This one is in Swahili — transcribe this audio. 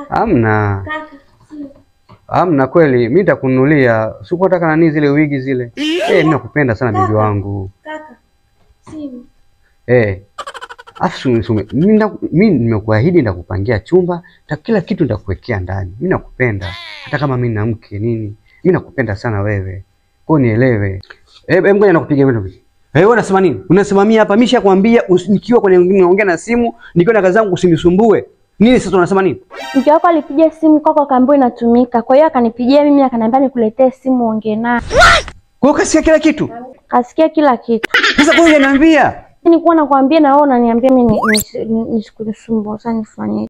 Amna, Kaka, simu. amna kweli. Mimi nitakununulia. Sikuwa nataka nani zile wigi zile. Eh, mimi nakupenda sana bibi wangu. Kaka, simu. Eh. Afu sume, mimi nda- mimi nimekuahidi nitakupangia chumba, na kila kitu nitakuwekea ndani. Mimi nakupenda. Hata kama mimi na mke nini. Mimi nakupenda sana wewe. Kwa hiyo nielewe. Eh, eh, ngoja nakupigia wewe. Eh, wewe unasema nini? Unasimamia hapa, mimi nishakwambia usi- nikiwa kwenye naongea na simu, nikiwa na kazi zangu usinisumbue. Nini sasa unasema nini? Mke wako alipiga simu kwako akaambiwa inatumika. Kwa hiyo akanipigia mimi akaniambia nikuletee simu uongee naye. Kwa hiyo kasikia kila kitu. Kasikia kila kitu. Sasa kwa hiyo unaniambia Nilikuwa nakwambia na wewe unaniambia mimi ni- ni- ni- nisikusumbue. Sasa nifanye